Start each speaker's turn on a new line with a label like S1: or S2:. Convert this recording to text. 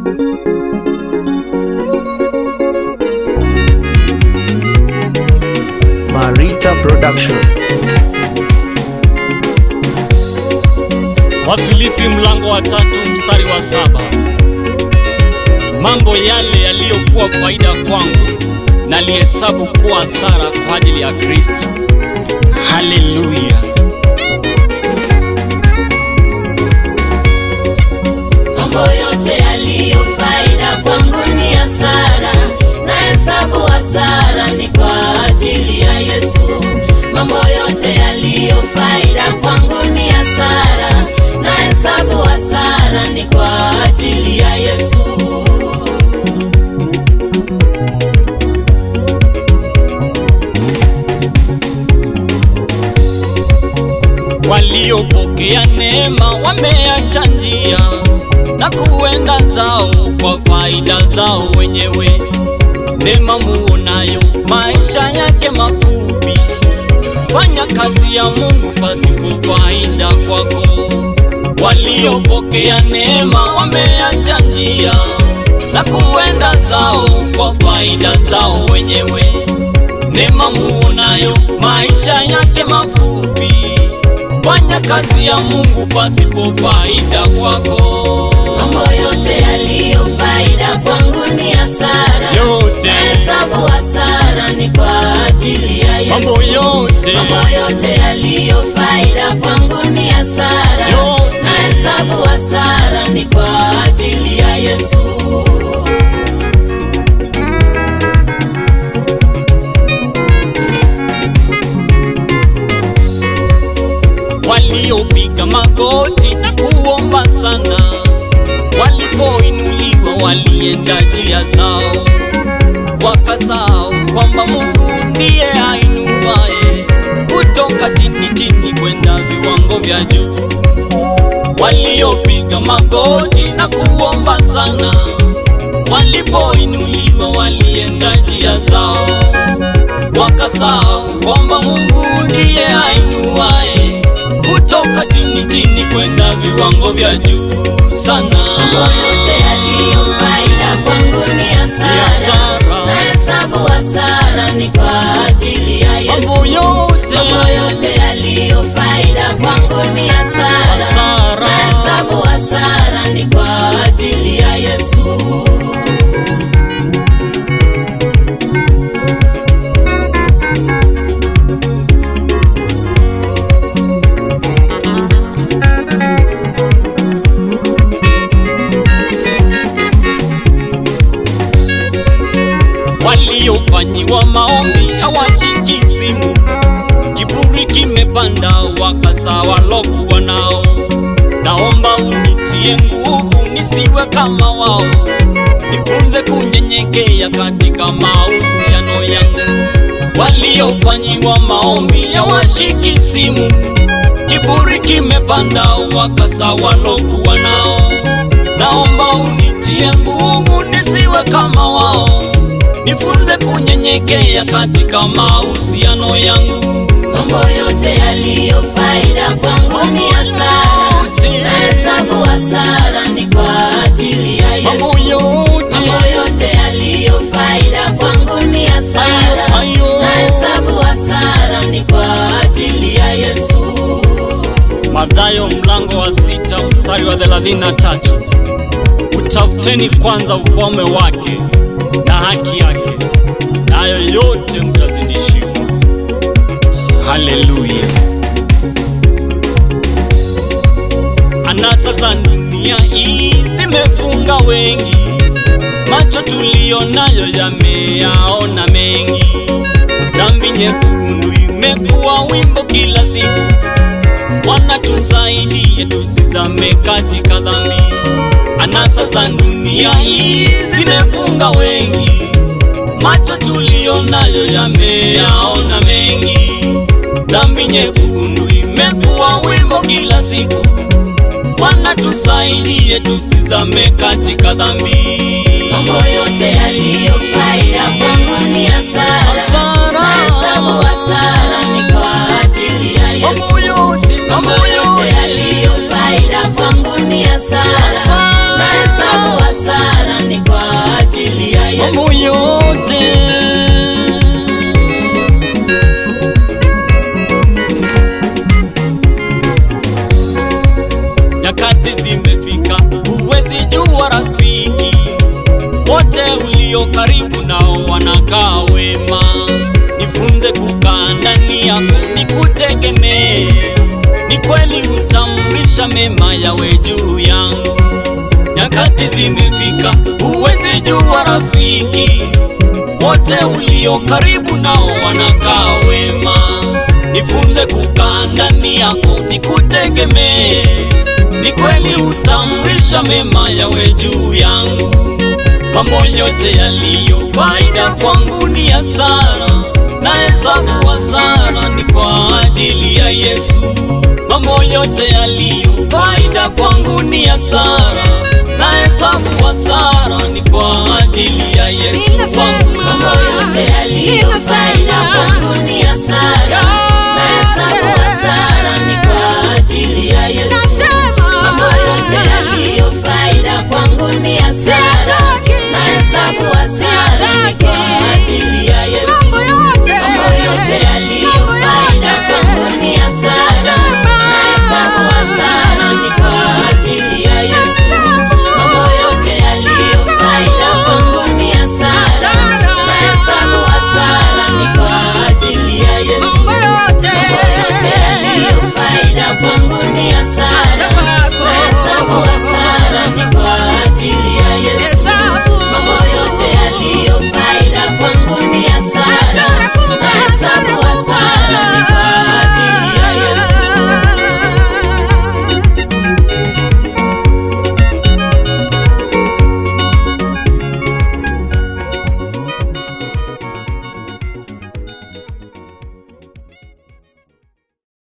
S1: Marita Production.
S2: Wafilipi mlango wa tatu mstari wa saba. Mambo yale yaliyokuwa faida kwangu nalihesabu kuwa hasara kwa ajili ya Kristo. Haleluya!
S3: Mambo yote yaliyo faida kwangu ni hasara, na hesabu hasara ni kwa ajili ya Yesu. Mambo yote yaliyo faida kwangu ni hasara, na hesabu hasara ni kwa ajili ya Yesu.
S2: Waliopokea neema wameacha njia na kuenda zao kwa faida zao wenyewe. Neema muonayo maisha yake mafupi, fanya kazi ya Mungu pasipo faida kwako. Waliopokea neema wameacha njia na kuenda zao kwa faida zao wenyewe. Neema muonayo maisha yake mafupi, fanya kazi ya Mungu pasipo faida kwako.
S3: Mambo yote yaliyo faida kwangu ni hasara,
S2: Yote.
S3: na hesabu hasara ni kwa ajili ya Yesu.
S2: Mambo yote.
S3: Mambo yote yaliyo faida kwangu ni hasara,
S2: Yote.
S3: na hesabu hasara ni kwa ajili ya Yesu.
S2: waliopiga magoti na kuomba sana, walipoinuliwa walienda njia zao, wakasahau kwamba Mungu ndiye ainuaye kutoka chini chini kwenda viwango vya juu. Waliopiga magoti na kuomba sana, walipoinuliwa walienda njia zao, wakasahau kwamba Mungu ndiye ainuaye kutoka chini chini kwenda viwango vya juu sana.
S3: Mambo yote yaliyo faida kwangu ni hasara,
S2: hasara.
S3: na hesabu hasara ni kwa ajili ya Yesu.
S2: Mambo yote.
S3: Mambo yote yaliyo faida kwangu ni hasara,
S2: Hasara.
S3: na hesabu hasara ni kwa ajili ya Yesu.
S2: waliofanyiwa maombi hawashiki simu, kiburi kimepanda, wakasa walokuwa nao. Naomba unitie nguvu nisiwe kama wao, nifunze kunyenyekea katika mahusiano yangu. Waliofanyiwa maombi hawashiki simu, kiburi kimepanda, wakasa walokuwa nao. Naomba unitie nguvu nisiwe kama wao, nifunze kunyenyekea katika mahusiano yangu.
S3: Mambo yote yaliyo faida kwangu ni hasara, na hesabu hasara ni kwa ajili ya
S2: Mambo
S3: Yesu.
S2: yote
S3: Mambo yote yaliyo faida kwangu ni hasara,
S2: Ayo, ayo.
S3: na hesabu hasara ni kwa ajili ya Yesu.
S2: Mathayo mlango wa sita mstari wa thelathini na tatu utafuteni kwanza ufalme wake na haki yake, nayo yote mtazidishiwa. Haleluya! Anasa za dunia hii zimefunga wengi, macho tuliyo nayo yameyaona mengi. Dhambi nyekundu imekuwa wimbo kila siku Bwana tusaidie tusizame katika dhambi. Anasa za dunia hii zimefunga wengi, macho tuliyo nayo yameyaona mengi. Dhambi nyekundu imekuwa wimbo kila siku. Bwana tusaidie tusizame katika dhambi.
S3: Mambo yote yaliyo faida kwangu ni hasara,
S2: Hasara.
S3: na hesabu hasara ni kwa ajili ya Yesu.
S2: Mambo yote,
S3: Mambo
S2: mambo
S3: yote
S2: yote.
S3: yaliyo faida kwangu ni hasara,
S2: Hasara.
S3: na hesabu hasara
S2: kutamrisha mema yawe juu yangu. Nyakati zimefika, huwezi jua rafiki, wote ulio karibu nao wanakaa wema. Nifunze kukaa ndani yako, nikutegemee. Ni kweli utamrisha mema yawe juu yangu. Mambo yote yaliyo faida kwangu ni hasara, na hesabu hasara ni kwa ajili ya Yesu. Mambo yote yaliyo faida kwangu ni hasara, na hesabu hasara ni kwa ajili ya Yesu wangu.
S3: Mambo yote yaliyo faida kwangu ni hasara, na hesabu hasara ni kwa ajili ya Yesu. Mambo yote yaliyo faida kwangu ni hasara, na hesabu hasara ni kwa ajili ya Yesu. Mambo yote yaliyo